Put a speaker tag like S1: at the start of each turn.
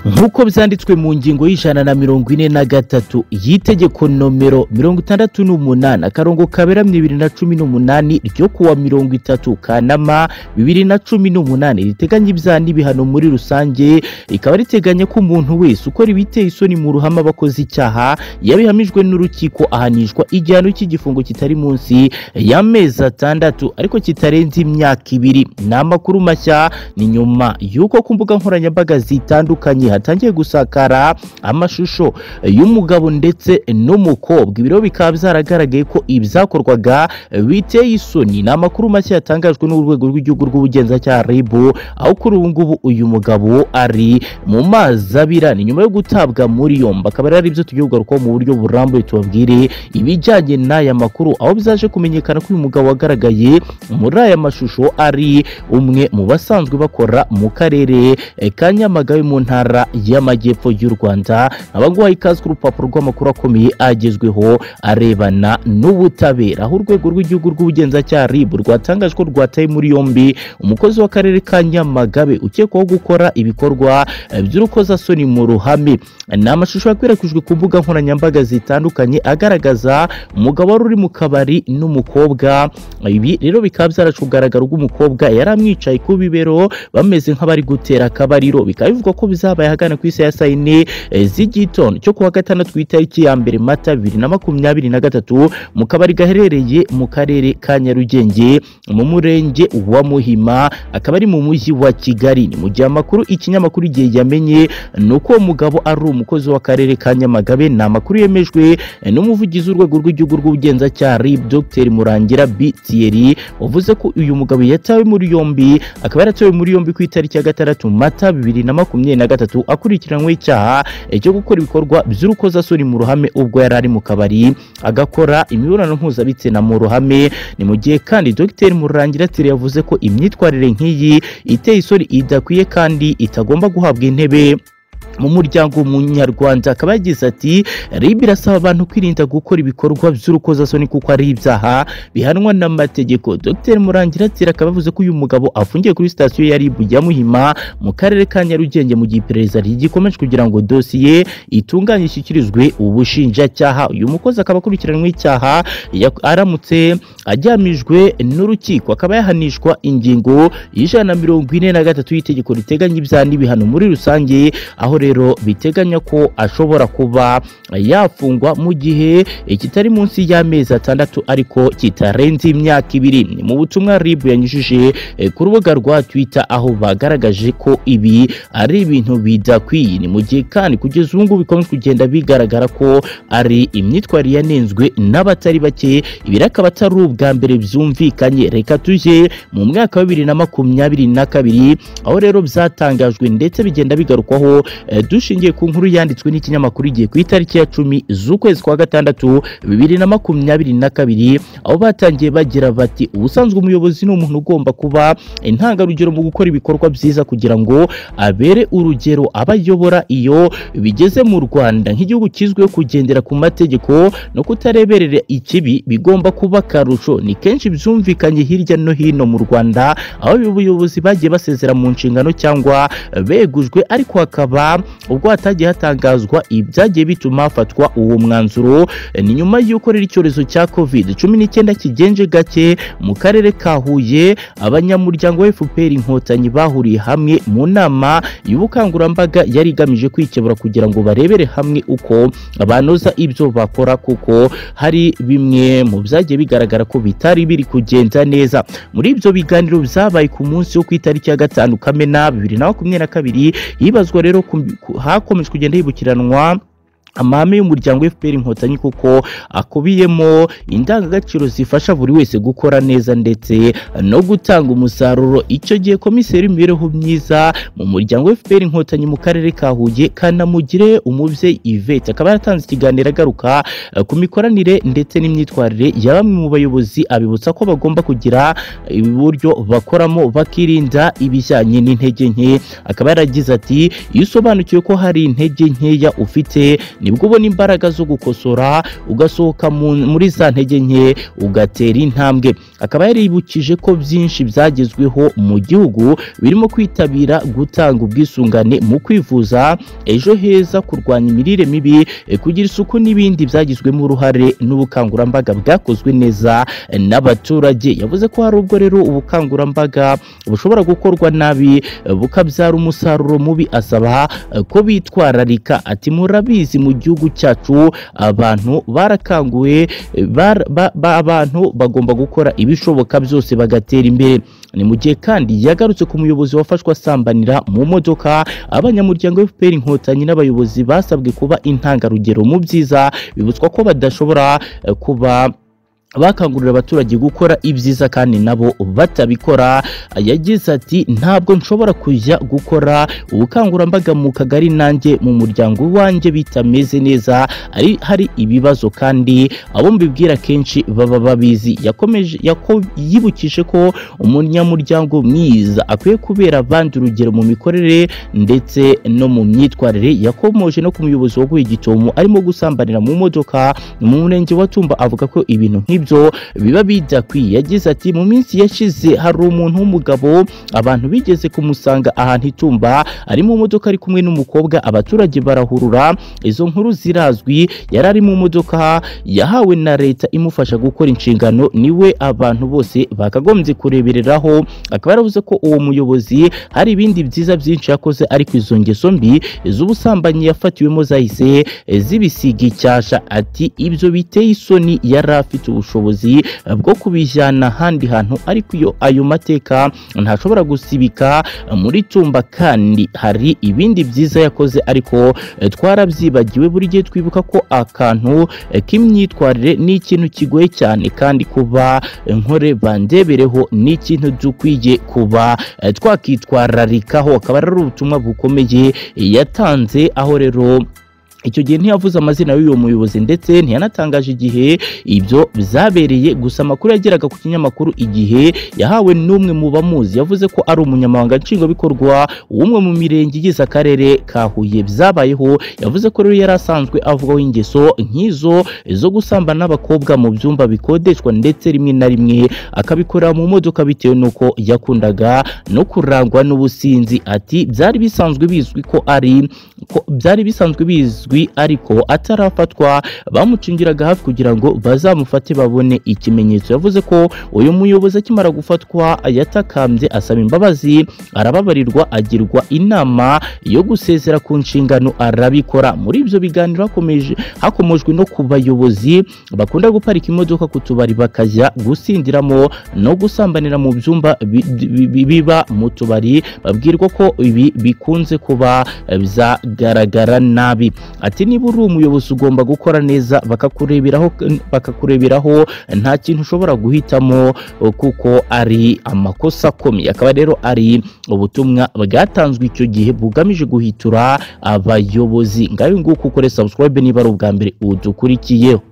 S1: nk'uko byanditswe mu ngingo y'ijana na mirongo ine na gatatu y'itegeko nomero mirongo itandatu n'umunani akarongo kaberamye bibiri na cumi n'umunani ryo kuwa mirongo itatu kanama bibiri na cumi n'umunani riteganya ibyaha n'ibihano muri rusange rikaba riteganya ko umuntu wese ukora ibiteye isoni mu ruhame aba akoze icyaha yabihamijwe n'urukiko ahanishwa igihano cy'igifungo kitari munsi y'amezi atandatu ariko kitarenze imyaka ibiri ni amakuru mashya ni nyuma y'uko ku mbuga nkoranyambaga zitandukanye hatangiye gusakara amashusho y'umugabo ndetse n'umukobwa ibiro bikaba byaragaragaye ko ibyakorwaga biteye isoni ni amakuru mashya yatangajwe n'urwego rw'igihugu rw'ubugenzacyaha RIB aho kuri ubu ngubu uyu mugabo ari mu mazi abira ni nyuma yo gutabwa muri yombi akaba rero ari byo tugiye kugarukaho mu buryo burambuye tubabwire ibijyanye n'aya makuru aho byaje kumenyekana ko uyu mugabo wagaragaye muri aya mashusho ari umwe mu basanzwe bakora mu karere eh, ka nyamagabe mu ntara y'amajyepfo y'u rwanda abanguha ikaze ku rupapuro rw'amakuru akomeye agezweho arebana n'ubutabera aho urwego rw'igihugu rw'ubugenzacyaha rib rwatangaje ko rwataye muri yombi umukozi w'akarere ka nyamagabe ukekwaho gukora ibikorwa eh, by'urukozasoni mu ruhame ni amashusho yakwirakwijwe ku mbuga nkoranyambaga zitandukanye agaragaza umugabo wari uri mu kabari n'umukobwa ibi rero bikaba byaracu kugaragara ubwo umukobwa yari amwicaye ku bibero bameze nk'abari gutera akabariro bikaba bivugwa ko bizabaye ahagana ku isi ya saa yine eh, z'igitondo cyo kuwa gatandatu ku itariki ya mbere mata bibiri na makumyabiri na gatatu mu kabari gaherereye mu karere ka nyarugenge mu murenge wa muhima akaba ari mu mujyi wa kigali ni mu gihe amakuru ikinyamakuru igihe yamenye ni uko uwo mugabo ari umukozi w'akarere ka nyamagabe ni amakuru yemejwe eh, n'umuvugizi w'urwego rw'igihugu rw'ubugenzacyaha rib dr murangira b thierry wavuze ko uyu mugabo yatawe muri yombi akaba yaratawe muri yombi ku itariki ya gatandatu mata bibiri na makumyabiri na gatatu akurikiranyweho icyaha eh, cyo gukora ibikorwa by'urukozasoni mu ruhame ubwo yari ari mu kabari agakora imibonano mpuzabitsina mu ruhame ni mu gihe kandi dr murangira thierry yavuze ko imyitwarire nk'iyi iteye isoni idakwiye kandi itagomba guhabwa intebe mu muryango munyarwanda akaba yagize ati rib irasaba abantu kwirinda gukora ibikorwa by'urukozasoni kuko ari ibyaha bihanwa n'amategeko dr murangira ati akaba yavuze ko uyu mugabo afungiye kuri sitasiyo ya rib ya muhima mu karere ka nyarugenge mu gihe iperereza rigikomeje kugira ngo dosiye itunganye ishyikirizwe ubushinjacyaha uyu mukozi akaba akurikiranywe icyaha yak- aramutse ajyamijwe n'urukiko akaba yahanishwa ingingo y'ijana na mirongo ine na gatatu y'itegeko riteganya ibyaha n'ibihano muri rusange aho rero biteganya ko ashobora kuba yafungwa mu gihe kitari munsi y'amezi atandatu ariko kitarenze imyaka ibiri ni mu butumwa rib yanyujije eh, ku rubuga rwa twitter aho bagaragaje ko ibi ari ibintu bidakwiye ni mu gihe kandi kugeza ubu ngubu bikomeje kugenda bigaragara ko ari imyitwarire yanenzwe n'abatari bake ibi rero akaba atari ubwa mbere byumvikanye reka tujye mu mwaka wa bibiri na makumyabiri na kabiri aho rero byatangajwe ndetse bigenda bigarukwaho Eh, dushingiye ku nkuru yanditswe n'ikinyamakuru igihe ku itariki ya cumi z'ukwezi kwa gatandatu bibiri na makumyabiri na kabiri aho batangiye bagira bati ubusanzwe umuyobozi ni umuntu ugomba kuba intangarugero mu gukora ibikorwa byiza kugira ngo abere urugero abayobora iyo bigeze mu rwanda nk'igihugu kizwiho kugendera ku mategeko no kutareberera ikibi bigomba kuba akarusho ni kenshi byumvikanye hirya no hino mu rwanda aho abayobozi bagiye basezera mu nshingano cyangwa begujwe ariko hakaba hakaba ubwo hatagiye hatangazwa ibyagiye bituma hafatwa uwo mwanzuro ni nyuma y'uko rero icyorezo cya covid cumi n'icyenda kigenje gake mu karere ka huye abanyamuryango wa fpr inkotanyi bahuriye hamwe mu nama y'ubukangurambaga yari igamije kwikebura kugira ngo barebere hamwe uko banoza ibyo bakora kuko hari bimwe mu byagiye bigaragara ko bitari biri kugenda neza muri ibyo biganiro byabaye ku munsi wo ku itariki ya gatanu kamena bibiri na makumyabiri na kabiri hibazwa rero ku- hakomeje kugenda hibukiranwa amahame y'umuryango fpr inkotanyi kuko akubiyemo indangagaciro zifasha buri wese gukora neza ndetse no gutanga umusaruro icyo gihe komiseri w'imibereho myiza mu muryango fpr inkotanyi mu karere ka huye kanamugire umubyeyi ivete akaba yaratanze ikiganiro agaruka eh, ku mikoranire ndetse n'imyitwarire ya bamwe mu bayobozi abibutsa ko bagomba kugira uburyo bakoramo bakirinda ibijyanye n'intege nke akaba yaragize ati iyo usobanukiwe ko hari intege nkeya ufite ni nibwo ubona imbaraga zo gukosora ugasohoka mu- muri za ntege nke ugatera intambwe akaba yaribukije ko byinshi byagezweho mu gihugu birimo kwitabira gutanga ubwisungane mu kwivuza ejo heza kurwanya imirire mibi eh, kugira isuku n'ibindi byagizwemo uruhare n'ubukangurambaga bwakozwe neza eh, n'abaturage yavuze ko hari ubwo rero ubukangurambaga bushobora gukorwa nabi eh, bukabyara umusaruro mubi asaba eh, ko bitwararika ati murabizi mu gihugu cyacu abantu barakanguwe eh, bar- ba- ba- abantu bagomba gukora ibishoboka byose bagatera imbere ni mu gihe kandi yagarutse ku muyobozi wafashwe asambanira mu modoka abanyamuryango FPR inkotanyi n'abayobozi basabwe kuba intangarugero mu byiza bibutswa ko badashobora eh, kuba bakangurira abaturage gukora ibyiza kandi nabo batabikora yagize ati ntabwo nshobora kujya gukora ubukangurambaga mu kagari nanjye mu muryango wanjye bitameze neza ari hari ibibazo kandi abo mbibwira kenshi baba babizi yakomeje yako- yibukije ko umunyamuryango mwiza akwiye kubera abandi urugero mu mikorere ndetse no mu myitwarire yakomoje no ku muyobozi waguye gitomo arimo gusambanira mu modoka mu murenge wa Tumba avuga ko ibintu nk'ibyo biba bidakwiye yagize ati mu minsi yashize hari umuntu w'umugabo abantu bigeze kumusanga ahantu i Tumba ari mu modoka ari kumwe n'umukobwa abaturage barahurura izo nkuru zirazwi yari ari mu modoka yahawe na leta imufasha gukora inshingano niwe abantu bose bakagombye kurebereraho akaba yaravuze ko uwo muyobozi hari ibindi byiza byinshi yakoze ariko izo ngeso mbi z'ubusambanyi yafatiwemo zahise zibisiga icyasha ati ibyo biteye isoni yari afite ubushobozi bwo kubijyana ahandi hantu ariko iyo ayo mateka ntashobora gusibika muri tumba kandi hari ibindi byiza yakoze ariko eh, twarabyibagiwe buri gihe twibuka ko akantu eh, k'imyitwarire ni ikintu kigoye cyane kandi kuba eh, nkore bandebereho ni ikintu dukwiye kuba eh, twakitwararikaho akaba ari ubutumwa bukomeye eh, yatanze aho rero icyo gihe ntiyavuze amazina y'uwo muyobozi ndetse ntiyanatangaje igihe ibyo byabereye gusa amakuru yageraga ku kinyamakuru igihe yahawe n'umwe mu bamuzi yavuze ko ari umunyamabanga nshingwabikorwa w'umwe mu mirenge igize akarere ka Huye byabayeho yavuze ko rero yari asanzwe avugaho ingeso nk'izo zo gusambana n'abakobwa mu byumba bikodeshwa ndetse rimwe na rimwe akabikora mu modoka bitewe n'uko yakundaga no kurangwa n'ubusinzi ati byari bisanzwe bizwi ko ari ko byari bisanzwe bizwi ariko atarafatwa bamucingiraga hafi kugira ngo bazamufate babone ikimenyetso yavuze ko uyu muyobozi akimara gufatwa yatakambye asaba imbabazi arababarirwa agirwa inama yo gusezera ku nshingano arabikora muri ibyo biganiro hakomeje hakomojwe no ku bayobozi bakunda guparika imodoka ku tubari bakajya gusindiramo no gusambanira mu byumba bi- bi- bi- biba mu tubari babwirwa ko ibi bikunze kuba byagaragara nabi ati niba uri umuyobozi ugomba gukora neza bakakureberaho bakakureberaho nta kintu ushobora guhitamo kuko ari amakosa akomeye akaba rero ari ubutumwa bwatanzwe icyo gihe bugamije guhitura abayobozi ngaho nguko ukore subscribe niba ari ubwa mbere udukurikiyeho